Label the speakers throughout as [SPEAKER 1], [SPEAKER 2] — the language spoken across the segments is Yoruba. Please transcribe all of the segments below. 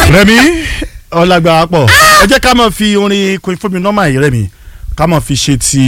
[SPEAKER 1] rẹmi ọlágbára pọ̀ ẹ jẹ́ ká máa fi orin Queen Fúnmi nọ́mà yìí rẹmi ká máa fi ṣe ti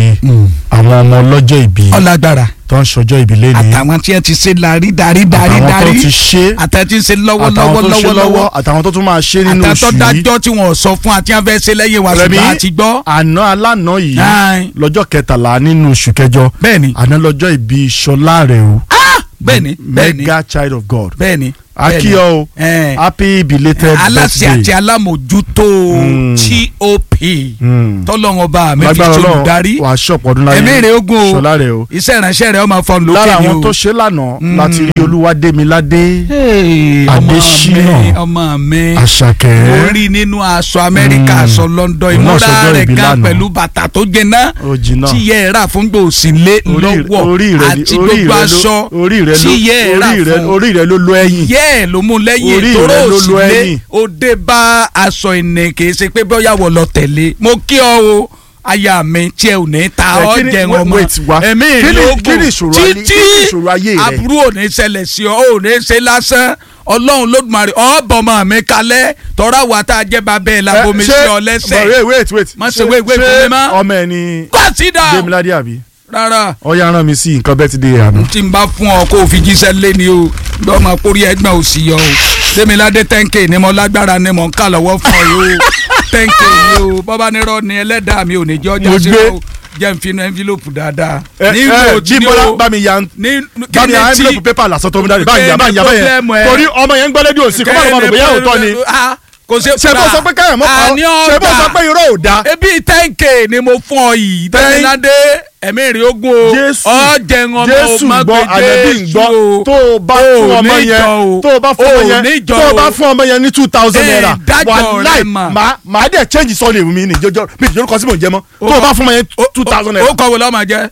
[SPEAKER 1] àwọn ọmọ ọlọ́jọ́ ìbí
[SPEAKER 2] ọlágbára
[SPEAKER 1] tó ń ṣọjọ́ ìbí lẹ́ni
[SPEAKER 2] àtàwọn tí ẹ ti ṣe darí darí darí
[SPEAKER 1] àtàwọn tó
[SPEAKER 2] darí
[SPEAKER 1] ti ṣe
[SPEAKER 2] àtàwọn tí ń ṣe lọ́wọ́
[SPEAKER 1] àtàwọn
[SPEAKER 2] lọ́wọ́
[SPEAKER 1] tó ṣe
[SPEAKER 2] lọ́wọ́
[SPEAKER 1] lọ́wọ́
[SPEAKER 2] lọ́wọ́
[SPEAKER 1] àtàwọn tó tún máa ṣe nínú
[SPEAKER 2] àtàwọn tó
[SPEAKER 1] oṣù yìí
[SPEAKER 2] dájọ́ tí wọ́n sọ fún àti wọn fẹ́ ṣe lẹ́yìn wa
[SPEAKER 1] rẹmi
[SPEAKER 2] ṣùgbọ́n àti gbọ́.
[SPEAKER 1] àná alánà yìí
[SPEAKER 2] Aye.
[SPEAKER 1] lọ́jọ́ kẹtàlá nínú oṣù kẹjọ
[SPEAKER 2] bẹ́ẹ̀ni
[SPEAKER 1] àná lọ́jọ́ ìbí Ṣọlá rẹ̀ o
[SPEAKER 2] bẹ́ẹ̀ni bẹ́ẹ̀ni
[SPEAKER 1] mega child of God
[SPEAKER 2] bẹ́ẹ̀ni
[SPEAKER 1] akíyọ o
[SPEAKER 2] Eh.
[SPEAKER 1] happy belated
[SPEAKER 2] aláṣẹ àti
[SPEAKER 1] birthday
[SPEAKER 2] alámòjútó
[SPEAKER 1] Mm.
[SPEAKER 2] top
[SPEAKER 1] Mm.
[SPEAKER 2] tọ́lọ́wọ́n bá mi fi
[SPEAKER 1] lágbára
[SPEAKER 2] ṣe
[SPEAKER 1] Ọlọ́run
[SPEAKER 2] olùdarí
[SPEAKER 1] wàá ṣọ̀pọ̀ ọdún láyé
[SPEAKER 2] ẹ̀mí rẹ̀ ogun o
[SPEAKER 1] Ṣọlá rẹ̀ o
[SPEAKER 2] iṣẹ́ ìránṣẹ́ rẹ̀ ọmọ fọ́n lókè
[SPEAKER 1] lára
[SPEAKER 2] ni
[SPEAKER 1] àwọn
[SPEAKER 2] o.
[SPEAKER 1] tó ṣe lánàá
[SPEAKER 2] Mm.
[SPEAKER 1] láti rí Olúwadémiládé
[SPEAKER 2] Hey, ọmọ
[SPEAKER 1] Adésínà.
[SPEAKER 2] mi ọmọ mi
[SPEAKER 1] Àṣàkẹ́
[SPEAKER 2] mo rí nínú aṣọ amẹ́ríkà
[SPEAKER 1] Mm.
[SPEAKER 2] aṣọ London
[SPEAKER 1] Òun náà
[SPEAKER 2] ìmúra
[SPEAKER 1] ṣọjọ́
[SPEAKER 2] rẹ̀
[SPEAKER 1] ìbí
[SPEAKER 2] gan
[SPEAKER 1] lánàá.
[SPEAKER 2] pẹ̀lú bàtà tó jẹná
[SPEAKER 1] ó jìnnà
[SPEAKER 2] tí yẹ ẹ rà fún gbòòsìnlé
[SPEAKER 1] Orí-
[SPEAKER 2] lọ́wọ́
[SPEAKER 1] orí rẹ̀ ni-
[SPEAKER 2] àti
[SPEAKER 1] orí
[SPEAKER 2] gbogbo
[SPEAKER 1] rẹ̀ ló-
[SPEAKER 2] aṣọ
[SPEAKER 1] orí rẹ̀
[SPEAKER 2] tí
[SPEAKER 1] ló
[SPEAKER 2] yẹ ẹ rà
[SPEAKER 1] orí rẹ̀
[SPEAKER 2] fún
[SPEAKER 1] orí rẹ̀ ló lọ ẹ̀yìn
[SPEAKER 2] yẹ ẹ ló mú lẹ́yìn
[SPEAKER 1] Orí
[SPEAKER 2] tóró
[SPEAKER 1] rẹ̀ ló lo
[SPEAKER 2] òsìlé
[SPEAKER 1] ẹ̀yìn.
[SPEAKER 2] òde bá aṣọ ìnì kì í ṣe pé bóyá wọ́n lọ tẹ̀lé mo kí ọ o aya mi tí ẹ ò ní ta
[SPEAKER 1] Ẹ,
[SPEAKER 2] ọ
[SPEAKER 1] kí ni-
[SPEAKER 2] jẹun
[SPEAKER 1] wait,
[SPEAKER 2] ọmọ
[SPEAKER 1] wait, wá.
[SPEAKER 2] ẹ̀mí
[SPEAKER 1] Kí ni-
[SPEAKER 2] ìlógún
[SPEAKER 1] kí ni ìṣòro ayé- kí ni ìṣòro ayé rẹ?
[SPEAKER 2] aburú ò ní ṣẹlẹ̀ sí ọ ò ní ṣe lásán ọlọ́run lódùmarè ọ̀bọ̀mọ̀ mi kalẹ̀ tọ́ra wa tá a jẹ́ bàbá ẹ̀ labomi sí ọ lẹ́sẹ̀
[SPEAKER 1] wait wait wait
[SPEAKER 2] Má ṣe wait, wait fún mi mọ́.
[SPEAKER 1] ọmọ ẹ ni
[SPEAKER 2] kọ́sídà
[SPEAKER 1] Démiládé àbí
[SPEAKER 2] rárá
[SPEAKER 1] ọyá rán mi sí nǹkan birthday àná
[SPEAKER 2] tí n bá fún ọ kó o fi jíṣẹ́ lé ni o lọ́mọ kórí ẹgbẹ́ ò sí yọ o Démiládé tẹ́ǹkì ni mo lágbára ni mo ń kà lọ́wọ́ fún ọ yìí o tẹ́ǹkì ni o bọ́bá nírọ́ ni ẹlẹ́dàá mi ò ní jẹ́ ọjà
[SPEAKER 1] Mo
[SPEAKER 2] sí
[SPEAKER 1] gbé.
[SPEAKER 2] o jẹ́ n fi inú envelope dáadáa.
[SPEAKER 1] ẹ
[SPEAKER 2] ní
[SPEAKER 1] ẹ
[SPEAKER 2] ìgbò tí ni
[SPEAKER 1] Jíbọ́lá
[SPEAKER 2] o
[SPEAKER 1] bá mi ya
[SPEAKER 2] ní
[SPEAKER 1] bá mi ya
[SPEAKER 2] kí ni
[SPEAKER 1] envelope paper lásán tó mi dáre bá ń ya bá ń ya bá ń ya
[SPEAKER 2] problem ẹ?
[SPEAKER 1] torí ọmọ yẹn ń gbọ́ lédìí òsì kọ́ bá lọ́mọ rò bóyá òótọ́ ni
[SPEAKER 2] Ah, kò ṣe
[SPEAKER 1] ṣe bó sọ pé káyọ̀ mọ́ kọ́
[SPEAKER 2] àní
[SPEAKER 1] ṣe bó sọ
[SPEAKER 2] ọ̀dà
[SPEAKER 1] pé irọ́ ò dáa
[SPEAKER 2] ebi tẹ́ǹkì ni mo fún ọ yìí
[SPEAKER 1] Thank-
[SPEAKER 2] Démiládé ẹ̀mí rí ogún o
[SPEAKER 1] Jésù
[SPEAKER 2] ọ̀jẹ̀ ń ọmọ
[SPEAKER 1] Jésù
[SPEAKER 2] o má
[SPEAKER 1] gbọ́
[SPEAKER 2] pe
[SPEAKER 1] ànábì ń
[SPEAKER 2] Jésù
[SPEAKER 1] gbọ́
[SPEAKER 2] o.
[SPEAKER 1] tó o bá
[SPEAKER 2] O
[SPEAKER 1] fún
[SPEAKER 2] ò
[SPEAKER 1] ọmọ
[SPEAKER 2] ní
[SPEAKER 1] yẹn
[SPEAKER 2] jọ o.
[SPEAKER 1] tó o bá fún
[SPEAKER 2] O
[SPEAKER 1] ọmọ
[SPEAKER 2] ò
[SPEAKER 1] yẹn
[SPEAKER 2] ní jọ
[SPEAKER 1] tó o bá
[SPEAKER 2] o.
[SPEAKER 1] fún ọmọ yẹn ní two thousand
[SPEAKER 2] Ẹ,
[SPEAKER 1] naira
[SPEAKER 2] dájọ́ rẹ
[SPEAKER 1] wàláì
[SPEAKER 2] mà.
[SPEAKER 1] màá màá dẹ̀ change sọ́ọ̀lì mi ní ìjọjọ́ mi ìjọba kọ́ sí mò ń jẹ mọ́ tó o bá fún ọmọ yẹn two thousand naira
[SPEAKER 2] ó kọ̀ wò lọ́mọ jẹ́.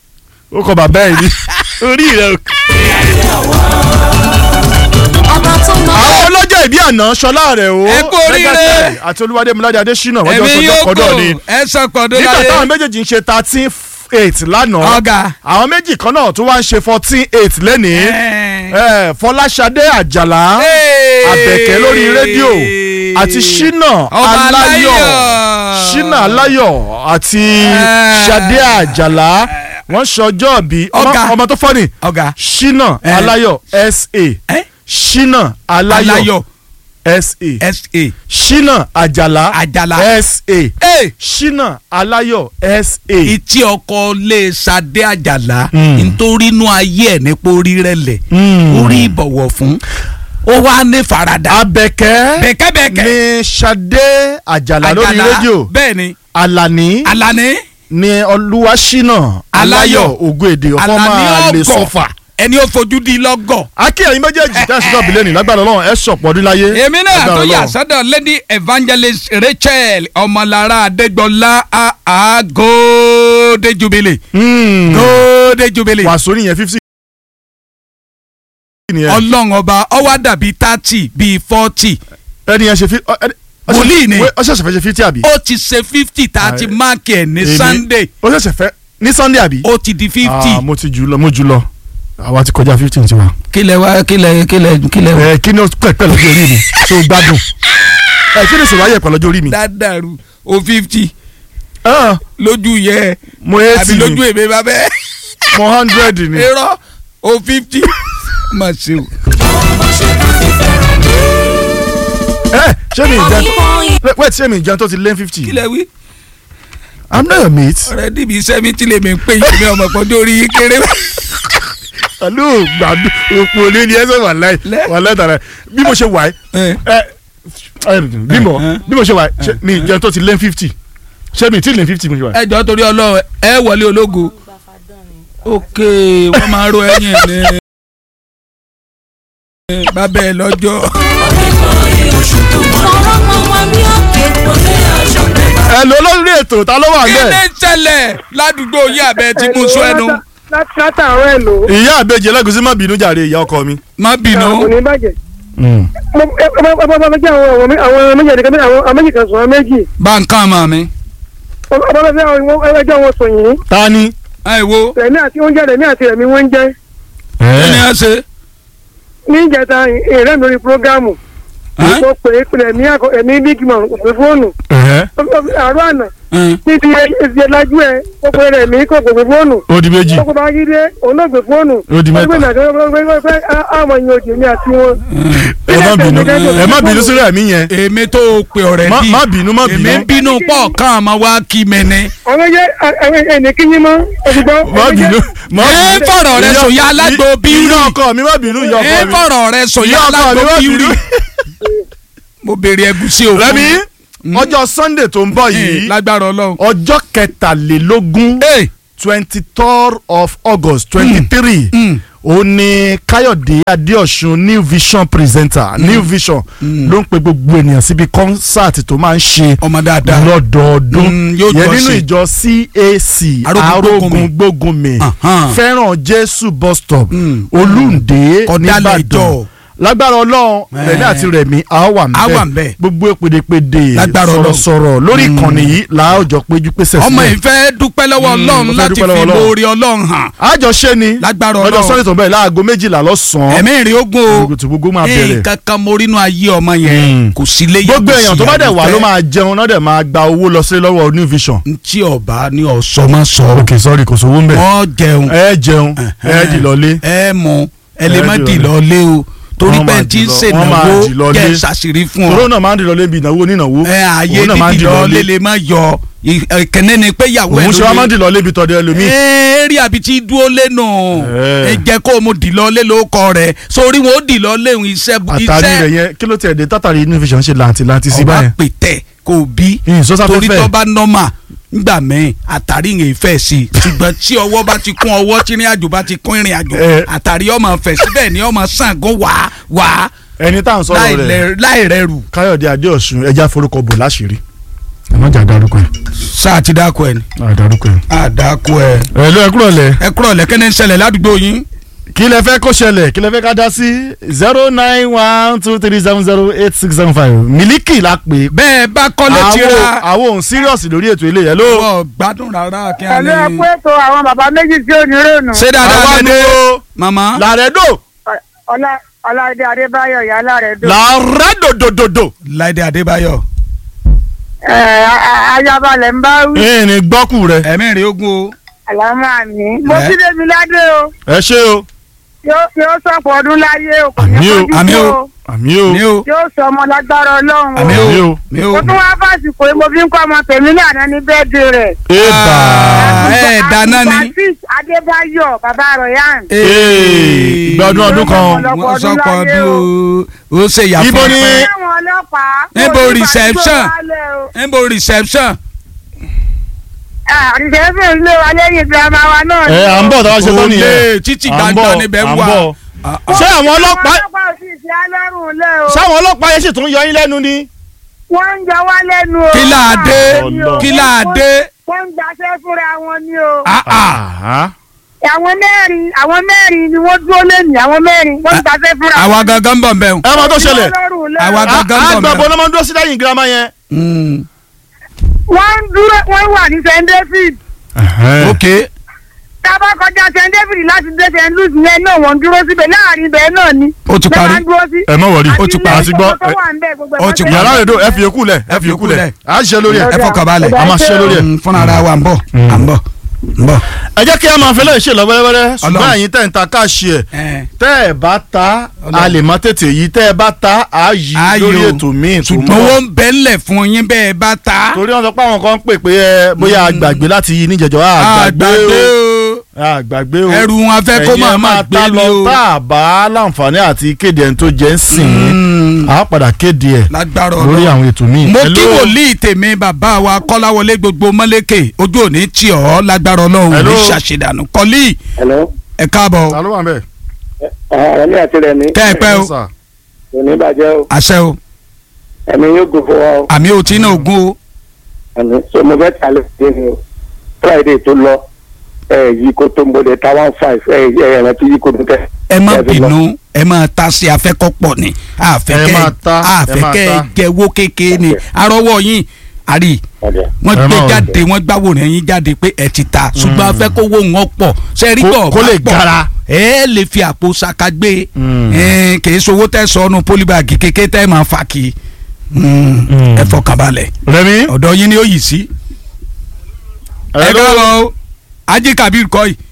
[SPEAKER 1] ó kọ bàbá ẹ̀ ní orí rẹ̀
[SPEAKER 3] ọba tó mọ
[SPEAKER 1] àwọn ọlọ́jọ́ ìbí àná ṣọlá rẹ̀ o
[SPEAKER 2] Ẹ kú oríire.
[SPEAKER 1] Legacy àti Olúwadémiládé Adésínà wọ́n jọ
[SPEAKER 2] ẹ̀mí
[SPEAKER 1] sọjọ́
[SPEAKER 2] yóò
[SPEAKER 1] kọ́dọ̀
[SPEAKER 2] kò
[SPEAKER 1] ni
[SPEAKER 2] ẹ sọ pọ̀dọ̀
[SPEAKER 1] nígbà
[SPEAKER 2] láyé.
[SPEAKER 1] táwọn méjèèjì ń ṣe thirteen eight lánàá
[SPEAKER 2] ọ̀gá.
[SPEAKER 1] àwọn méjì kan náà tún wá ń ṣe fourteen eight lẹ́nìí
[SPEAKER 2] Ẹ̀.
[SPEAKER 1] Eh, Fọláṣadé Àjàlá
[SPEAKER 2] Hey.
[SPEAKER 1] Àbẹ̀kẹ́ lórí rédíò àti Ṣínà
[SPEAKER 2] Ọba
[SPEAKER 1] Aláyọ̀
[SPEAKER 2] Aláyọ̀.
[SPEAKER 1] Ṣínà Aláyọ̀ àti
[SPEAKER 2] Eh.
[SPEAKER 1] Ṣadé Àjàlá wọ́n ṣọjọ́ bí
[SPEAKER 2] Ọ̀gá.
[SPEAKER 1] ọmọ tó fọ́nì
[SPEAKER 2] ọ̀gá.
[SPEAKER 1] Ṣínà
[SPEAKER 2] Eh.
[SPEAKER 1] Aláyọ̀ SA
[SPEAKER 2] ẹ
[SPEAKER 1] Ṣínà Aláyọ̀
[SPEAKER 2] Aláyọ̀
[SPEAKER 1] SA
[SPEAKER 2] sa.
[SPEAKER 1] Ṣínà Àjàlá
[SPEAKER 2] Àjàlá.
[SPEAKER 1] SA
[SPEAKER 2] Ẹ.
[SPEAKER 1] Ṣínà Aláyọ̀ SA.
[SPEAKER 2] ìtí ọkọ lè Ṣadé Àjàlá
[SPEAKER 1] Mm.
[SPEAKER 2] nítorí inú ayé ẹ̀ nípa orí rẹ̀ lẹ̀
[SPEAKER 1] Mm.
[SPEAKER 2] orí ìbọ̀wọ̀ fún ó wá ní farada.
[SPEAKER 1] Àbẹ̀kẹ́
[SPEAKER 2] bẹ̀kẹ́bẹ̀kẹ́.
[SPEAKER 1] ní Ṣadé Àjàlá lórí rédíò
[SPEAKER 2] bẹ́ẹ̀ ni
[SPEAKER 1] Àlàní
[SPEAKER 2] Alani
[SPEAKER 1] ní Olúwaṣínà Aláyọ̀
[SPEAKER 2] Aláyọ̀.
[SPEAKER 1] Ògúndé ọkọ
[SPEAKER 2] Alani
[SPEAKER 1] máa lè
[SPEAKER 2] ọgọ
[SPEAKER 1] sọfà.
[SPEAKER 2] ẹni ó fojú di lọ́gọ̀.
[SPEAKER 1] akíyẹ̀yìn méjèèjì tẹ̀sí náà bílẹ̀ ní lágbára Ọlọ́run ẹ̀ sọ̀pọ̀ ọdún láyé.
[SPEAKER 2] èmi náà
[SPEAKER 1] Lágbára
[SPEAKER 2] tó yà
[SPEAKER 1] Ọlọ́run.
[SPEAKER 2] sọ́dọ̀ lady evangelist Rachel ọmọlára adégbọlá àá góódé jubilee
[SPEAKER 1] Hmm.
[SPEAKER 2] góódé jubilee
[SPEAKER 1] wàásù nìyẹn fifty.
[SPEAKER 2] ọlọ́run ọba ọwá dàbí thirty bíi forty
[SPEAKER 1] ẹni yẹn ṣe fi. ọ- ẹni- ọ ṣe-
[SPEAKER 2] Wòlíì ni.
[SPEAKER 1] wé- ọ ṣẹ̀ṣẹ̀ fẹ́ ṣe fifty àbí.
[SPEAKER 2] ó ti ṣe fifty thirty
[SPEAKER 1] Àì-
[SPEAKER 2] máàkì ẹ̀ ní
[SPEAKER 1] Èmi-
[SPEAKER 2] sunday
[SPEAKER 1] ó ṣẹ̀ṣẹ̀ fẹ́ ní Sunday àbí.
[SPEAKER 2] ó ti di fifty
[SPEAKER 1] Ah, mo ti jù lọ mo jù lọ àwa ti kọjá fifteen tiwa.
[SPEAKER 2] kílẹ̀ wá kílẹ̀ kílẹ̀ kílẹ̀
[SPEAKER 1] ẹ kí ni ó pẹ̀pẹ̀ lọ́jọ́ orí mi tó gbádùn ẹ kí ni sọ̀rọ̀ ayé pẹ̀ lọ́jọ́ orí mi.
[SPEAKER 2] dádàrú o fifty
[SPEAKER 1] Ah,
[SPEAKER 2] lójú yẹ
[SPEAKER 1] mo
[SPEAKER 2] àbí
[SPEAKER 1] eighty
[SPEAKER 2] lójú
[SPEAKER 1] ni
[SPEAKER 2] èmi bá bẹ́ẹ̀
[SPEAKER 1] mo hundred ni.
[SPEAKER 2] irọ́ o fifty mà ṣe o.
[SPEAKER 1] ẹ ṣé mi ìjẹun
[SPEAKER 3] ìmọ̀
[SPEAKER 1] wait ṣé mi ìjẹun tó ti lé fifty.
[SPEAKER 2] kílẹ̀ wí.
[SPEAKER 1] I'm not your mate.
[SPEAKER 2] ọ̀rẹ́ dìbì sẹ́mìtì lèmi ń pè yín ní ọmọ pọ́jọ́ orí yín kéré.
[SPEAKER 1] pẹ̀lú gbàdú òpó olé ni ẹsẹ̀ wà láì
[SPEAKER 2] Lẹ́.
[SPEAKER 1] wà láì tààrà bí mo ṣe wà ẹ́ ẹ ẹ bí mo bí mo ṣe wà ẹ́ ṣé mi ìjẹun tó ti lé fifty ṣé mi ti lé fifty mo ṣe wà ẹ́.
[SPEAKER 2] ẹ jọ torí Ọlọ́run ẹ wọlé ológo. ok wọ́n máa ro ẹ̀yìn ní. bàbá ẹ lọ́jọ́.
[SPEAKER 3] fọwọ́ mọ wọn bí òkè
[SPEAKER 1] ẹ lọ lórí ètò ta ló wà
[SPEAKER 2] kí
[SPEAKER 1] bẹ́ẹ̀.
[SPEAKER 2] ni ń ṣẹlẹ̀ ládùúgbò yìí àbẹ tí mo sọ ẹnu.
[SPEAKER 4] látàárọ̀ ẹ̀ lò.
[SPEAKER 1] ìyá àbẹjẹ ẹlẹgùsí má bínú jàre ìyá ọkọ mi.
[SPEAKER 2] má bínú.
[SPEAKER 4] kò ní bàjẹ́. mo ẹ ẹ bá bá bá jẹ́ àwọn àwọn méjì ẹ̀dẹ̀kẹ́ àwọn àwọn méjì kan sùn àwọn méjì.
[SPEAKER 2] bá ń kàn mọ́ mi.
[SPEAKER 4] ọba bá fẹ́ àwọn ẹjọ́ wọn sùn yìí.
[SPEAKER 1] ta ni.
[SPEAKER 2] ẹ wo
[SPEAKER 4] rẹ̀mí àti oúnjẹ rẹ̀mí àti rẹ̀mí wọ́n ń jẹ́.
[SPEAKER 2] kí ni ẹ ṣe.
[SPEAKER 4] ní ìjẹta ìrẹ́ mi lórí prógámù.
[SPEAKER 2] Ẹ́n?
[SPEAKER 4] mo pè é pè ẹ̀mí àkọ ẹ̀mí big man kò pé fóònù
[SPEAKER 1] Ẹ̀hẹ́.
[SPEAKER 4] àárọ̀ àná
[SPEAKER 2] Ẹ́n.
[SPEAKER 4] ní ti ẹsẹ̀ lajú ẹ̀ ó pè rẹ̀ mí kò pè fóònù
[SPEAKER 1] ó di méjì
[SPEAKER 4] ó kò bá yí dé òun náà gbé fóònù
[SPEAKER 1] Ó di mẹ́ta.
[SPEAKER 4] ó gbé nàgẹ́ ó gbé àwọn èèyàn òjò ní àti wọn.
[SPEAKER 1] ẹ má bínú ẹ má bínú sílẹ̀ mí yẹn
[SPEAKER 2] èmi tó o pè ọ̀rẹ́
[SPEAKER 1] Má-
[SPEAKER 2] bí
[SPEAKER 1] má bínú, má bínú.
[SPEAKER 2] èmi ń bínú pọ̀ kán àmọ́ wá kí mi ni.
[SPEAKER 4] àwọn yẹ àwọn ẹnì kíyín mọ́ òṣùgbọ́n.
[SPEAKER 1] má bínú má
[SPEAKER 2] ẹ
[SPEAKER 1] bínú.
[SPEAKER 2] fọ̀rọ̀ rẹ
[SPEAKER 1] Ìyá-
[SPEAKER 2] sòyà alágbó
[SPEAKER 1] ìyá
[SPEAKER 2] bírí
[SPEAKER 1] ọkọ mi má bínú ìyá
[SPEAKER 2] ẹ
[SPEAKER 1] ọkọ mi
[SPEAKER 2] fọ̀rọ̀ rẹ sòyà
[SPEAKER 1] ìyá ọkọ mi
[SPEAKER 2] alágbó
[SPEAKER 1] má
[SPEAKER 2] bírí.
[SPEAKER 1] bínú.
[SPEAKER 2] mo béèrè ẹgúsí òkú.
[SPEAKER 1] rẹmi ọjọ́ sunday tó ń bọ̀
[SPEAKER 2] Ẹ,
[SPEAKER 1] yìí
[SPEAKER 2] lágbára ọlọ́run.
[SPEAKER 1] ọjọ́ kẹtàlélógún
[SPEAKER 2] Ẹ,
[SPEAKER 1] twenty third of august twenty three
[SPEAKER 2] mm.
[SPEAKER 1] ó ní káyọ̀dé adéọ̀sùn new vision presenter new vision ló ń pe gbogbo ènìyàn síbi kọ́nsáàtì tó máa ń ṣe
[SPEAKER 2] ọmọ dáadáa.
[SPEAKER 1] lọ́dọọdún
[SPEAKER 2] Mm, yóò
[SPEAKER 1] yẹn
[SPEAKER 2] jọ
[SPEAKER 1] nínú
[SPEAKER 2] ṣe.
[SPEAKER 1] ìjọ cac
[SPEAKER 2] Arógungbogunmi.
[SPEAKER 1] arógun gbógunmi
[SPEAKER 2] Ahan.
[SPEAKER 1] fẹ́ràn jésù bus stop
[SPEAKER 2] Mm.
[SPEAKER 1] olùndé
[SPEAKER 2] Kọ̀dálẹ̀
[SPEAKER 1] nìbàdàn
[SPEAKER 2] ìjọ.
[SPEAKER 1] lágbára ọlọ́run
[SPEAKER 2] Eh.
[SPEAKER 1] rẹ̀mí àti rẹ̀mí a wà
[SPEAKER 2] A wà
[SPEAKER 1] ńbẹ̀
[SPEAKER 2] ńbẹ̀.
[SPEAKER 1] gbogbo èpèdèpèdè
[SPEAKER 2] Lágbára Ọlọ́run.
[SPEAKER 1] sọ̀rọ̀sọ̀rọ̀ lórí ìkànnì yìí làájọ péjú pèsè
[SPEAKER 2] ọmọ
[SPEAKER 1] sílẹ̀
[SPEAKER 2] yìí fẹ́ dúpẹ́ lọ́wọ́
[SPEAKER 1] Mm,
[SPEAKER 2] ọlọ́run
[SPEAKER 1] mo fẹ́
[SPEAKER 2] láti
[SPEAKER 1] dúpẹ́
[SPEAKER 2] fi
[SPEAKER 1] lọ́wọ́ Ọlọ́run.
[SPEAKER 2] lórí ọlọ́run hàn.
[SPEAKER 1] àjọṣe ni
[SPEAKER 2] Lágbára
[SPEAKER 1] lọ́jọ́
[SPEAKER 2] Ọlọ́run.
[SPEAKER 1] sunday tó ń bẹ̀rẹ̀ láago méjìlá lọ́sàn-án
[SPEAKER 2] ẹ̀mí ìrìn ogun o
[SPEAKER 1] gbogbo tí gbogbo máa bẹ̀rẹ̀
[SPEAKER 2] nǹkan kan mo rínú ayé ọmọ yẹn
[SPEAKER 1] Mm.
[SPEAKER 2] kò sí léyìn
[SPEAKER 1] gbogbo èèyàn tó bá dẹ̀ wà ló máa jẹun náà dẹ̀ máa gba owó lọ sí lọ́wọ́ new vision.
[SPEAKER 2] ntí ọba ní ọ̀sọ́ máa sọ
[SPEAKER 1] ok sorry kò sówó ń bẹ̀.
[SPEAKER 2] wọ́n jẹun
[SPEAKER 1] ẹ jẹun ẹ dì lọlé.
[SPEAKER 2] ẹ mú ẹ lè
[SPEAKER 1] Ẹ
[SPEAKER 2] má
[SPEAKER 1] dì
[SPEAKER 2] dì
[SPEAKER 1] lọlé.
[SPEAKER 2] lọlé o torí
[SPEAKER 1] Wọ́n
[SPEAKER 2] pé
[SPEAKER 1] máa
[SPEAKER 2] tí
[SPEAKER 1] dì
[SPEAKER 2] ń
[SPEAKER 1] lọ- wọ́n máa dì
[SPEAKER 2] ṣènáwó
[SPEAKER 1] lọlé.
[SPEAKER 2] jẹ́ ṣàṣírí fún
[SPEAKER 1] tòró
[SPEAKER 2] ọ
[SPEAKER 1] náà máa ń dì lọlé bí ìnáwó onínáwó.
[SPEAKER 2] ẹ ààyè
[SPEAKER 1] Òun náà máa ń
[SPEAKER 2] dídì
[SPEAKER 1] dì
[SPEAKER 2] lọlé lè má yọ ìkànnì ni pé ìyàwó ẹ
[SPEAKER 1] òun ṣe wá máa ń dì lọlé bí tọ́jú ẹlòmíì.
[SPEAKER 2] eré àbí tí dúró lẹ́nu
[SPEAKER 1] Eh.
[SPEAKER 2] ẹ jẹ́ kó o mo dì lọlé lórúkọ rẹ̀ sórí wọn ó dì lọlé òun iṣẹ́
[SPEAKER 1] àtàrí rẹ̀
[SPEAKER 2] iṣẹ́
[SPEAKER 1] yẹn kí ló tiẹ̀ dé tátàrí new vision ṣe làǹtìlàǹtì sí
[SPEAKER 2] ọba
[SPEAKER 1] báyẹn.
[SPEAKER 2] pètè kò bí
[SPEAKER 1] ìyìn sọ́sà
[SPEAKER 2] torí
[SPEAKER 1] fẹ́fẹ́
[SPEAKER 2] tó bá nọ́mà ngbà mẹ́rin àtàrí ìrìn ìfẹ́ sí i ṣùgbọ́n tí ọwọ́ bá ti kún ọwọ́ tí ìrìn àjò bá ti kún ìrìn àjò
[SPEAKER 1] Eh.
[SPEAKER 2] àtàrí ọmọ fẹ̀ síbẹ̀ ni ọmọ Ṣàngó wá wá
[SPEAKER 1] ẹni tá à ń sọ̀rọ̀
[SPEAKER 2] láì
[SPEAKER 1] rẹ̀
[SPEAKER 2] lẹ- láì rẹrù.
[SPEAKER 1] káyọ̀dé adéọ̀sùn ẹja forúkọ bò láṣìírí. ẹ má jà dárúkọ ẹ.
[SPEAKER 2] sáà ti dáko ẹ ni.
[SPEAKER 1] àdárúkọ ẹ.
[SPEAKER 2] àdàkọ ẹ.
[SPEAKER 1] ẹ ló ẹ kúrò lẹ.
[SPEAKER 2] ẹ kúrò lẹ́kẹ́ ní ṣẹlẹ̀ ládùúgbò yín.
[SPEAKER 1] kí lẹ fẹ́ kó ṣẹlẹ̀ kí lẹ fẹ́ ká dá sí zero nine one two three seven zero eight six seven five mílíkì la pè é.
[SPEAKER 2] bẹ́ẹ̀ bá kọ́lé ti
[SPEAKER 1] àwọn
[SPEAKER 2] ra
[SPEAKER 1] àwọn òun serious lórí ètò ilé yẹn ló.
[SPEAKER 2] ọ̀ gbádùn rárá kí á
[SPEAKER 4] ẹ̀lú
[SPEAKER 2] ní.
[SPEAKER 4] ẹ̀kú ètò àwọn bàbá méjì tí ò ní rònú.
[SPEAKER 2] ṣé dáadáa
[SPEAKER 1] àwa
[SPEAKER 2] lẹ́dẹ́
[SPEAKER 1] dúró
[SPEAKER 2] màmá.
[SPEAKER 1] làrẹ́dò
[SPEAKER 4] ọlá ọláìdé adébáyọ̀ yálà rẹ̀ dùn.
[SPEAKER 1] làrẹ́dòdòdòdò.
[SPEAKER 2] láìdé adébáyọ̀
[SPEAKER 4] ẹ ayabalẹ̀ ń bá wí.
[SPEAKER 1] ìrìn gbọ́kù rẹ
[SPEAKER 2] ẹ̀mí rẹ̀ ogun o.
[SPEAKER 4] àlámà mi. mo
[SPEAKER 2] Ẹ.
[SPEAKER 4] ti débi ládé o
[SPEAKER 1] ẹ ṣé o
[SPEAKER 4] yóò yóò sọ̀pọ̀ ọdún láyé o kò ní
[SPEAKER 1] Àmì o,
[SPEAKER 4] fojú
[SPEAKER 2] àmì
[SPEAKER 4] kú
[SPEAKER 2] o.
[SPEAKER 4] o.
[SPEAKER 1] àmì o
[SPEAKER 2] mi o
[SPEAKER 4] yóò sọ ọmọ lágbára ọlọ́run
[SPEAKER 2] àmì
[SPEAKER 1] Àmì
[SPEAKER 2] o
[SPEAKER 1] o.
[SPEAKER 2] mi o.
[SPEAKER 4] mo tún wá fásitì pé mo fi ń kọ́ ọmọ tèmi ní àná ní bẹ́ẹ̀dì rẹ̀.
[SPEAKER 1] ébà
[SPEAKER 2] Ah, ẹ dáná ni.
[SPEAKER 4] abdulbasis adébáyọ̀ bàbá royan.
[SPEAKER 1] Ee, ìgbà ọdún ọdún kan
[SPEAKER 2] wọ́n sọ̀kọ̀ ọdún o ó ṣe ìyàfọ́
[SPEAKER 1] Ibo ni-
[SPEAKER 2] pẹ́.
[SPEAKER 4] àwọn ọlọ́pàá.
[SPEAKER 2] Níbo
[SPEAKER 4] mo ti
[SPEAKER 2] reception?
[SPEAKER 4] fàdúgbò wálẹ̀ o.
[SPEAKER 2] níbo reception.
[SPEAKER 4] Ah, reception ilé wa lẹ́yìn girama wa náà.
[SPEAKER 1] ẹ à ń bọ̀ táwa ṣe tán nìyẹn
[SPEAKER 2] Olè, títí
[SPEAKER 1] À ń
[SPEAKER 2] gbangba
[SPEAKER 1] bọ̀,
[SPEAKER 2] níbẹ̀
[SPEAKER 1] à ń
[SPEAKER 2] wà.
[SPEAKER 1] bọ̀.
[SPEAKER 2] Ah, ah.
[SPEAKER 1] ṣé àwọn ọlọ́pàá
[SPEAKER 4] àwọn ọlọ́pàá ò sì ṣe alárùn lẹ́ o.
[SPEAKER 1] ṣáwọn ọlọ́pàá yẹn sì tún yọ yín lẹ́nu ni.
[SPEAKER 4] wọ́n ń jọ wá lẹ́nu o.
[SPEAKER 2] kí láà dé
[SPEAKER 1] Ọlọ́run.
[SPEAKER 2] kí láà dé.
[SPEAKER 4] wọ́n ń gbaṣẹ́ fúnra wọn ni o.
[SPEAKER 2] Ah, ah.
[SPEAKER 1] Àhá.
[SPEAKER 4] àwọn mẹ́rin àwọn mẹ́rin ni wọ́n dúró lẹ́yìn àwọn mẹ́rin wọ́n ń gbaṣẹ́ fúnra wọn.
[SPEAKER 2] àwa gangan bọ̀ bẹ́ẹ̀.
[SPEAKER 1] ẹ máa tó ṣẹlẹ̀
[SPEAKER 2] Àwa
[SPEAKER 1] À-
[SPEAKER 2] gangan bọ̀
[SPEAKER 1] àgbà
[SPEAKER 2] mẹ́.
[SPEAKER 1] bọ́ ló máa ń dúró sí lẹ́yìn girama yẹn.
[SPEAKER 4] wọ́n ń dúró wọ́n wà ní st david
[SPEAKER 2] ok
[SPEAKER 4] tábà kọjá st david láti dé st louis yẹn náà wọ́n ń dúró síbẹ̀ láàrin ibẹ̀ náà ni.
[SPEAKER 2] Ó ti
[SPEAKER 4] Bẹ́ẹ̀
[SPEAKER 2] parí.
[SPEAKER 4] máa ń dúró sí.
[SPEAKER 1] ẹ mọ̀ wọ̀rí
[SPEAKER 2] Ó ti parí.
[SPEAKER 1] àti gbọ́
[SPEAKER 4] tó wà ń bẹ̀ gbogbo ẹ̀
[SPEAKER 2] Ó
[SPEAKER 4] máa
[SPEAKER 2] ti
[SPEAKER 4] ń
[SPEAKER 2] parí.
[SPEAKER 1] yàrá rẹ̀ dò ẹ fi yòókù lẹ̀ ẹ fi yòókù lẹ̀ à ń ṣe lórí ẹ̀.
[SPEAKER 2] ẹ fọkàn balẹ̀.
[SPEAKER 1] a máa ṣe lórí ẹ̀.
[SPEAKER 2] Mm, fúnra ara wa ń bọ̀ à ń bọ̀ ń bọ̀.
[SPEAKER 1] ẹ jẹ́ kí a máa fẹ́lẹ́ ṣe lọ wẹ́rẹ́wẹ́rẹ́ ṣùgbọ́n
[SPEAKER 2] Ọlọ́run.
[SPEAKER 1] ẹ̀yin tẹ̀ ń ta káàṣì ẹ̀
[SPEAKER 2] Ẹ.
[SPEAKER 1] tẹ́ ẹ bá ta a
[SPEAKER 2] Ọlọ́run.
[SPEAKER 1] lè má tètè yí tẹ́ ẹ bá ta a yí
[SPEAKER 2] Ayò.
[SPEAKER 1] lórí ètò míì tó
[SPEAKER 2] ṣùgbọ́n
[SPEAKER 1] mọ́
[SPEAKER 2] owó ń bẹ́ ńlẹ̀ fún yín bẹ́ẹ̀ bá ta.
[SPEAKER 1] torí wọn sọ pé àwọn kan ń pè pé ẹ bóyá àgbàgbé láti yí níjẹjọ àgbàgbé
[SPEAKER 2] àgbàgbé
[SPEAKER 1] o
[SPEAKER 2] o
[SPEAKER 1] àgbàgbé o
[SPEAKER 2] ẹrù wọn fẹ́ kó
[SPEAKER 1] ẹ̀yin
[SPEAKER 2] máa
[SPEAKER 1] ẹ
[SPEAKER 2] máa gbé
[SPEAKER 1] ta
[SPEAKER 2] ni
[SPEAKER 1] lọ
[SPEAKER 2] o.
[SPEAKER 1] tá a bá láǹfààní àti kéde ẹni tó jẹ́ ń sìn
[SPEAKER 2] Mm.
[SPEAKER 1] á padà kéde ẹ̀
[SPEAKER 2] lágbára
[SPEAKER 1] lórí
[SPEAKER 2] ọ̀rọ̀.
[SPEAKER 1] àwọn ètò míì.
[SPEAKER 2] mo
[SPEAKER 1] Hello?
[SPEAKER 2] kí wòlíì tèmi bàbá wa kọ́láwọlé gbogbo mọ́lẹ́kẹ̀ ojú òní tí ọ̀ lágbára ọlọ́run
[SPEAKER 1] Hello?
[SPEAKER 2] ní ṣàṣedànù kọ́lí
[SPEAKER 5] Hello.
[SPEAKER 2] ẹ̀ káàbọ̀
[SPEAKER 1] ta ló wà ń bẹ̀.
[SPEAKER 5] ẹ̀mí àti rẹ̀ mi
[SPEAKER 2] kẹ́ ẹ pẹ́ o
[SPEAKER 1] Yes, sir.
[SPEAKER 5] kò ní bàjẹ́ o
[SPEAKER 2] àṣẹ o
[SPEAKER 5] ẹ̀mí yóò gùn fún wa o
[SPEAKER 2] àmì òtí náà ogún o
[SPEAKER 5] ẹ̀mí so mo fẹ́ tà lóde ni o Friday tó lọ ẹ̀ yí kó tó ń bọ̀dẹ̀ ta one five ẹ̀ ẹ̀ ẹ̀rọ tó yí kó tó tẹ̀.
[SPEAKER 2] ẹ má
[SPEAKER 5] Ẹ fi lọ.
[SPEAKER 2] bínú ẹ má ta sí afẹ́kọ́ pọ̀ ni
[SPEAKER 1] Ẹ
[SPEAKER 2] àfẹ́kẹ́
[SPEAKER 1] máa ta, ẹ máa
[SPEAKER 2] àfẹ́kẹ́
[SPEAKER 1] ta.
[SPEAKER 2] jẹ́wọ́ kékeré ni
[SPEAKER 5] Ok.
[SPEAKER 2] arọ́wọ́ yín àrí
[SPEAKER 5] Ọ̀dẹ̀.
[SPEAKER 2] wọ́n
[SPEAKER 1] Ẹ
[SPEAKER 2] gbé
[SPEAKER 1] má
[SPEAKER 2] jáde wọ́n gbáwòrán yín jáde pé ẹ ti ta ṣùgbọ́n afẹ́ kó wó wọn pọ̀ sẹ́rí
[SPEAKER 1] Kó-
[SPEAKER 2] pọ̀
[SPEAKER 1] kó
[SPEAKER 2] bá
[SPEAKER 1] lè
[SPEAKER 2] pọ̀.
[SPEAKER 1] gara.
[SPEAKER 2] ẹ lè fi àpò ṣaka gbé
[SPEAKER 1] Mm.
[SPEAKER 2] ẹ kì í sowó tẹ sọnù pólíbàgì kékeré tẹ máa fà kí
[SPEAKER 1] Mm.
[SPEAKER 2] ẹ fọkànbalẹ̀
[SPEAKER 1] rẹmi.
[SPEAKER 2] ọ̀dọ̀ yín ni ó yìí sí. ẹ káàbọ̀ o Ají Kabir kọ́ yìí.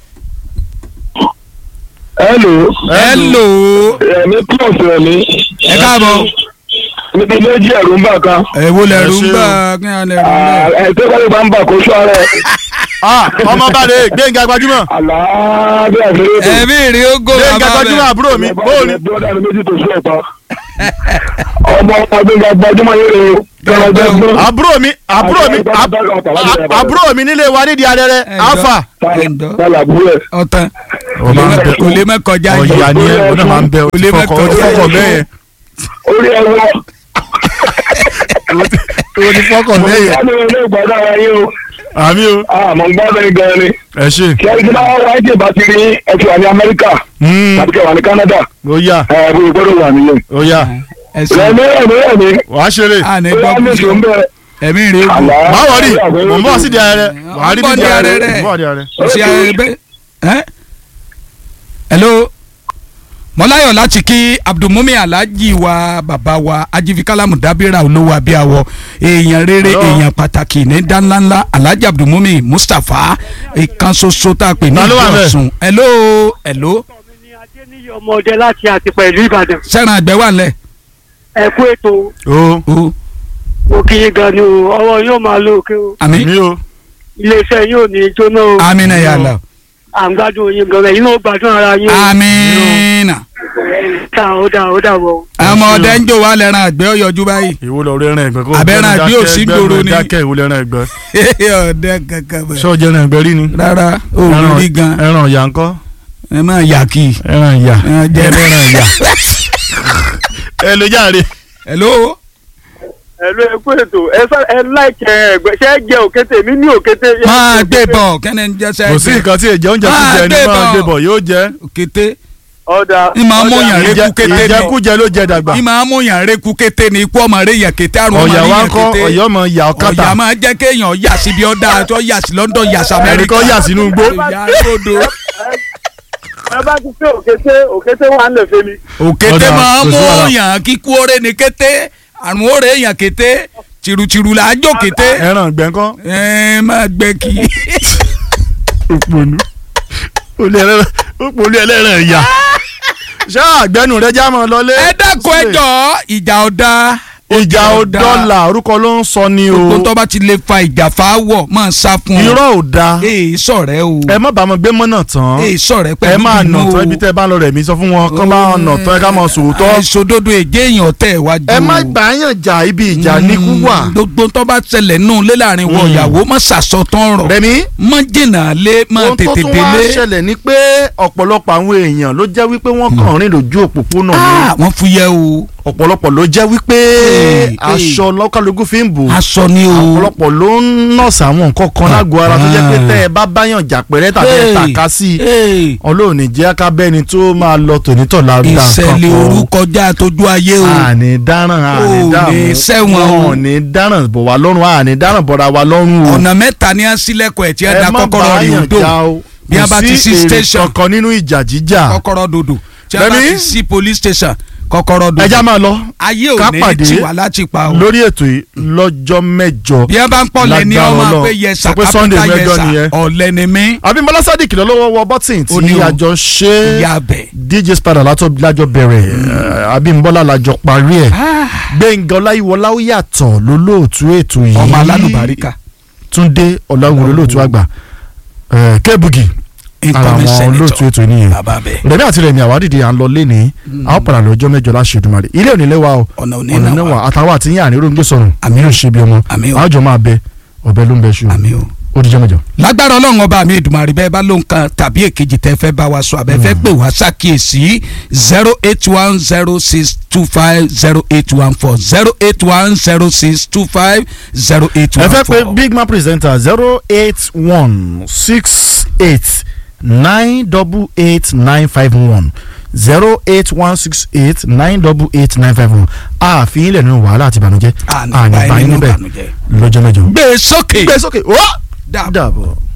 [SPEAKER 5] hello
[SPEAKER 2] hello
[SPEAKER 5] ẹ̀mí plus ẹ̀mí
[SPEAKER 2] ẹ káàbọ̀
[SPEAKER 5] níbi méjì ẹ̀rù ń bà kan
[SPEAKER 2] ẹ wo lẹ́rù ń
[SPEAKER 1] ṣé o.
[SPEAKER 2] gbà kí á lẹ́rù ń gbà.
[SPEAKER 5] ẹ̀ tó kọ́lé bá ń bà kó sọ rẹ̀
[SPEAKER 1] ah ọmọ bàdé gbẹ̀ngà gbajúmọ̀
[SPEAKER 5] àlàáfíà fèrè tó.
[SPEAKER 2] ẹ̀mí rí ogo
[SPEAKER 1] gbẹ̀ngà
[SPEAKER 2] bàbá
[SPEAKER 1] gbajúmọ̀
[SPEAKER 2] bẹ̀.
[SPEAKER 1] àbúrò mi bóòlù.
[SPEAKER 5] bọ́ọ̀dà mi méjì tó sọ ẹ̀pá. ọmọ ọdún ga gbajúmọ̀ yẹn rè o kẹrọ jẹ gbọ́n.
[SPEAKER 1] àbúrò mi àbúrò mi ab- a- àbúrò mi nílé wa nídìí arẹrẹ
[SPEAKER 2] Ẹ̀dọ́.
[SPEAKER 1] alfa.
[SPEAKER 2] Ẹ̀dọ́.
[SPEAKER 5] tálà búrò ẹ̀.
[SPEAKER 2] ọ̀tàn
[SPEAKER 1] Ó máa ń bẹ-
[SPEAKER 2] kò lè má kọjá yìí.
[SPEAKER 1] ọ̀yà ni ẹ o náà máa ń bẹ o
[SPEAKER 2] Kò
[SPEAKER 1] ti
[SPEAKER 2] lè
[SPEAKER 1] fọkọ o ti
[SPEAKER 2] mẹ́kọ̀ọ́
[SPEAKER 1] fọkọ bẹ́ẹ̀ yẹn
[SPEAKER 5] orí ẹ̀ wọ.
[SPEAKER 1] o ti fọkọ
[SPEAKER 5] mo
[SPEAKER 1] bẹ́ẹ̀ yẹn.
[SPEAKER 5] gbádùn ilé ìgbàdàn ara yín o.
[SPEAKER 1] àmì o
[SPEAKER 5] àmọ́ gbádùn yín gan ni.
[SPEAKER 1] ẹ ṣe.
[SPEAKER 5] kí ẹ ti máa wáyé tí ìbá ti rí ẹ ti wà ní Amẹ́ríkà
[SPEAKER 1] Mm,
[SPEAKER 5] tàbí kẹ wà ní Canada
[SPEAKER 1] ó yá
[SPEAKER 5] ẹ bó gbọ́dọ̀ wà nìyẹn.
[SPEAKER 1] ó yá
[SPEAKER 2] ẹ ṣe
[SPEAKER 5] rẹ̀mí rẹ̀mí rẹ̀mí
[SPEAKER 1] wàá ṣeré.
[SPEAKER 2] à ní
[SPEAKER 5] ó
[SPEAKER 2] gbọ́
[SPEAKER 5] yá ní
[SPEAKER 2] kúṣe
[SPEAKER 5] ìṣó ń bẹ̀rẹ̀.
[SPEAKER 2] ẹ̀mí rí ogo.
[SPEAKER 1] má wọrí mò ń bọ̀ sí di arẹrẹ wàá rí
[SPEAKER 2] Ó ń bọ̀
[SPEAKER 1] di
[SPEAKER 2] di
[SPEAKER 1] arẹrẹ
[SPEAKER 2] arẹrẹ.
[SPEAKER 1] mò ń bọ̀ di arẹrẹ.
[SPEAKER 2] kò sí ayẹyẹ bẹ́ẹ̀. ẹ́ hello mọ́láyọ̀ láti kí abdulmumi alhaji wa bàbá wa ajifikalamu dabira olówó abíyáwọ èèyàn rere
[SPEAKER 1] Hello.
[SPEAKER 2] èèyàn pàtàkì ní dáńláńlá alhaji abdulmumi mustapha ìkan ṣoṣo tá a pè ní
[SPEAKER 1] Ta ló wà ńbẹ̀?
[SPEAKER 2] ìjọsùn hello hello
[SPEAKER 4] mi ni adéníyí ọmọdé láti àti pẹ̀lú ìbàdàn
[SPEAKER 2] sẹ́ran àgbẹ̀ wà lẹ̀
[SPEAKER 4] ẹ kú ètò
[SPEAKER 1] o
[SPEAKER 2] o
[SPEAKER 4] òkìyí gan ni o ọwọ́ yóò máa lo òkè o
[SPEAKER 2] àmì
[SPEAKER 1] mi o
[SPEAKER 4] iléeṣẹ́ yóò ní jóná o
[SPEAKER 2] amina yàrá
[SPEAKER 4] à ń gbádùn yín gan ẹ̀yin náà gbádùn ara yín o
[SPEAKER 2] amina
[SPEAKER 4] ta ó dà ó dà wọ.
[SPEAKER 2] àwọn ọdẹ ń jò wá lẹ́ran àgbẹ̀ ó yọjú báyìí
[SPEAKER 1] ìwo lọ rẹrìn ẹgbẹ kó
[SPEAKER 2] Abẹ́rẹ́ àbí
[SPEAKER 1] dákẹ́,
[SPEAKER 2] òsì
[SPEAKER 1] ẹgbẹ́
[SPEAKER 2] gbòòrò
[SPEAKER 1] mi
[SPEAKER 2] ni?
[SPEAKER 1] dákẹ́ ìwo lẹrìn ẹgbẹ
[SPEAKER 2] ọdẹ kankan bẹ.
[SPEAKER 1] ṣé o jẹrìn ẹgbẹ rí ni.
[SPEAKER 2] rárá o ò rí gan
[SPEAKER 1] ẹran ìyá ńkọ́
[SPEAKER 2] ẹ máa yà kí.
[SPEAKER 1] ẹran ìyá
[SPEAKER 2] Ẹran jẹ.
[SPEAKER 1] ẹran ìyá. ẹ lè jáde.
[SPEAKER 2] hello.
[SPEAKER 4] ẹ̀lú ẹ kú ètò ẹ sọ ẹ láìkẹ́ ẹgbẹ́ ṣé ẹ jẹ òkété mi ní òkété.
[SPEAKER 2] máa gbé bọ̀ kẹ́ni ń jẹ́sẹ̀
[SPEAKER 1] kò sí nǹkan tí èjẹ oúnjẹ
[SPEAKER 2] Ah,
[SPEAKER 1] kújẹ ní
[SPEAKER 2] gbé
[SPEAKER 1] máa
[SPEAKER 2] bọ̀.
[SPEAKER 1] gbé bọ̀ yóò jẹ.
[SPEAKER 2] kété
[SPEAKER 4] ọ̀dà
[SPEAKER 2] ní máa mú yàn
[SPEAKER 1] Ìjẹ-
[SPEAKER 2] rékú kété ni
[SPEAKER 1] ìjẹkújẹ ló jẹ dàgbà.
[SPEAKER 2] ní máa mú yàn rékú kété ni ikú ọmọ rẹ yàn kété àrùn ọmọ
[SPEAKER 1] ọ̀yà
[SPEAKER 2] rẹ
[SPEAKER 1] wa ń
[SPEAKER 2] yàn
[SPEAKER 1] kọ́
[SPEAKER 2] kété
[SPEAKER 1] ọ̀yà ọmọ ìyá ọ̀kátà
[SPEAKER 2] ọ̀yà máa jẹ́ kéèyàn yà síbi ọ̀dà tó yà sí London yà sí
[SPEAKER 1] ẹnì
[SPEAKER 2] Amẹ́ríkà
[SPEAKER 1] kan yà sínú igbó.
[SPEAKER 2] ìyá rodo
[SPEAKER 4] ẹ bá ti pé òkété òkété wà ń lè fẹ́ mi.
[SPEAKER 2] òkété
[SPEAKER 1] Ọ̀dà,
[SPEAKER 2] máa
[SPEAKER 1] kò sí
[SPEAKER 2] mú
[SPEAKER 1] wàhálà.
[SPEAKER 2] yàn kíkú ọ̀rẹ́ ni kété àrùn ọ̀rẹ́ yàn kété tìrùtìrù là á jó kété
[SPEAKER 1] ẹran gbẹ̀ǹkan.
[SPEAKER 2] ẹ máa gbẹ kí.
[SPEAKER 1] òpònú olú ẹlẹ́rìn òpònú ẹlẹ́rìn ìyá. ṣé àgbẹ̀nù rẹ já mọ́ lọlé.
[SPEAKER 2] ẹ dákun ẹ jọ̀ọ́ ìjà ọ̀dà
[SPEAKER 1] ìjà ò dọ́là orúkọ ló ń sọ ni o.
[SPEAKER 2] gbogbo tó bá ti lè fa ìjà fáwọ̀ máa sá fún ọ.
[SPEAKER 1] irọ́ ò da.
[SPEAKER 2] èè sọ̀rẹ́ o
[SPEAKER 1] ẹ má bàa mọ gbé mọ́nà tán.
[SPEAKER 2] èè sọ̀rẹ́
[SPEAKER 1] ẹ
[SPEAKER 2] pẹ̀lú
[SPEAKER 1] máa nà
[SPEAKER 2] ìbínú
[SPEAKER 1] tán
[SPEAKER 2] o.
[SPEAKER 1] ibi tẹ́ ẹ bá ń lọ rẹ̀ mí sọ fún wọn kán bá nà tán ẹ ká mọ sòótọ́.
[SPEAKER 2] àìṣòdodo èjé èèyàn tẹ̀ wájú.
[SPEAKER 1] ẹ má gbàyàn jà ibi ìjà ní kú wà.
[SPEAKER 2] gbogbo tó bá ṣẹlẹ̀ nù lé láàrin wọ
[SPEAKER 1] Mm.
[SPEAKER 2] ìyàwó má ṣàṣọtán rọ̀
[SPEAKER 1] rẹmi
[SPEAKER 2] má jìnnà lé má
[SPEAKER 1] ohun tó
[SPEAKER 2] tètè
[SPEAKER 1] tún wá
[SPEAKER 2] délé.
[SPEAKER 1] ṣẹlẹ̀ ni pé ọ̀pọ̀lọpọ̀ àwọn èèyàn ló jẹ́ wípé wọ́n kàn rìn lójú òpópónà ni
[SPEAKER 2] Ah, wọ́n fúyẹ́ o
[SPEAKER 1] ọ̀pọ̀lọpọ̀ ló jẹ́ wípé
[SPEAKER 2] Hey,
[SPEAKER 1] aṣọ lọ́kàlógún fi ń bò
[SPEAKER 2] aṣọ ni o.
[SPEAKER 1] ọ̀pọ̀lọpọ̀ ló ń nọ̀ọ̀sì àwọn nǹkan kan lágọ̀ọ́ ara tó jẹ́ pé tẹ́ ẹ bá báyàn jà pẹ̀rẹ́ tàbí ẹ
[SPEAKER 2] Hey,
[SPEAKER 1] tàka sí i
[SPEAKER 2] hey,
[SPEAKER 1] ọlọ́run ní jẹ́ ká bẹ́ni tó máa lọ tònítọ̀ lára nǹkan
[SPEAKER 2] ìṣẹ̀lẹ̀ orúkọ já tójú ayé o.
[SPEAKER 1] àní dáràn àní
[SPEAKER 2] Ò
[SPEAKER 1] dààmú
[SPEAKER 2] ní sẹ́wọ̀n o.
[SPEAKER 1] wọn ò ní dáràn bọ̀ wá lọ́rùn àní dáràn bọ̀ra wá lọ́rùn o
[SPEAKER 2] ọ̀nà mẹ́ta ni a sílẹ̀kùn ẹ̀ tí ẹ
[SPEAKER 1] ẹ
[SPEAKER 2] da
[SPEAKER 1] má
[SPEAKER 2] kọ́kọ́rọ́ rẹ̀
[SPEAKER 1] báyàn
[SPEAKER 2] odò
[SPEAKER 1] já o
[SPEAKER 2] Bí a
[SPEAKER 1] kò
[SPEAKER 2] bá ti sí
[SPEAKER 1] èrè
[SPEAKER 2] station.
[SPEAKER 1] kankan nínú ìjà jíjà
[SPEAKER 2] kọ́kọ́rọ́ dodo tí a bá
[SPEAKER 1] Rẹ̀mí?
[SPEAKER 2] ti sí police station kọ́kọ́rọ́ dodo
[SPEAKER 1] ẹja máa lọ
[SPEAKER 2] ayé ò
[SPEAKER 1] ká
[SPEAKER 2] ní
[SPEAKER 1] pàdé
[SPEAKER 2] tí wà láti pa o.
[SPEAKER 1] lórí ètò yìí lọ́jọ́ mẹ́jọ
[SPEAKER 2] bí ẹ bá ń pọ̀ lẹ́ni
[SPEAKER 1] Lágbára
[SPEAKER 2] ọmọ
[SPEAKER 1] Ọlọ́run.
[SPEAKER 2] pé yẹsà
[SPEAKER 1] Sọ pé Sunday
[SPEAKER 2] kápẹ́tà
[SPEAKER 1] mẹ́jọ
[SPEAKER 2] yẹsà
[SPEAKER 1] nìyẹn.
[SPEAKER 2] ọ̀lẹ́ ni mí
[SPEAKER 1] Abímbọ́lá Sádìkì lọ́wọ́ wọ bọ́tìn
[SPEAKER 2] Ó ní
[SPEAKER 1] tí
[SPEAKER 2] o.
[SPEAKER 1] àjọ ṣe
[SPEAKER 2] ìyá bẹ̀.
[SPEAKER 1] DJ Spada látọ̀ lájọ bẹ̀rẹ̀ eh, Abímbọ́lá lájọ parí ẹ̀ Gbẹ̀ngàn Ọláyíwọlá ó yàtọ̀ lólóòtú ètò yìí
[SPEAKER 2] ọmọ alálùbáríkà
[SPEAKER 1] Túndé Ọláwùn lólóòtú àgbà eh, Kébùgì ara
[SPEAKER 2] incoming
[SPEAKER 1] àwọn olóòtú
[SPEAKER 2] senator
[SPEAKER 1] ètò yìí nìyẹn
[SPEAKER 2] bàbá bẹ̀.
[SPEAKER 1] rẹ̀mí àti rẹ̀mí àwádìí à ń lọ lé ní àwọn padà lọ́jọ́ mẹ́jọ láṣẹ Èdùmàrè ilé òní lẹ́wà o
[SPEAKER 2] ọ̀nà òní
[SPEAKER 1] ọ̀nà
[SPEAKER 2] náà
[SPEAKER 1] náà
[SPEAKER 2] wà
[SPEAKER 1] wà àtàwọn àti yín àní ń gbé sọ̀rùn
[SPEAKER 2] Àmín o.
[SPEAKER 1] yóò ṣe bí ọmọ
[SPEAKER 2] Àmín o.
[SPEAKER 1] àjọ máa bẹ ọ̀bẹ ló ń bẹ ṣu
[SPEAKER 2] àmì o.
[SPEAKER 1] ó dijọ́ mẹ́jọ.
[SPEAKER 2] lágbára ọlọ́run ọba mi ìdùmarè bẹ́ẹ̀ bá ló ń kan tàbí èkejì tẹ́ fẹ́ bá wa sọ àbẹ́ fẹ́ pè wá ṣàkíyèsí zero eight one zero six two five zero eight one four zero eight one zero six two five zero eight
[SPEAKER 1] ẹ
[SPEAKER 2] one
[SPEAKER 1] fẹ́ pé
[SPEAKER 2] four.
[SPEAKER 1] big man presenter zero eight one six eight nine double eight nine five one zero eight one six eight nine double eight nine five one ààfin ilẹ̀ nínú wàhálà àti ìbànújẹ́
[SPEAKER 2] àní báyìí nínú
[SPEAKER 1] níbẹ̀
[SPEAKER 2] ìbànújẹ́.
[SPEAKER 1] lọ́jọ́ mẹ́jọ.
[SPEAKER 2] gbé e sókè.
[SPEAKER 1] gbé sókè wá
[SPEAKER 2] dàbọ̀.
[SPEAKER 1] dàbọ̀.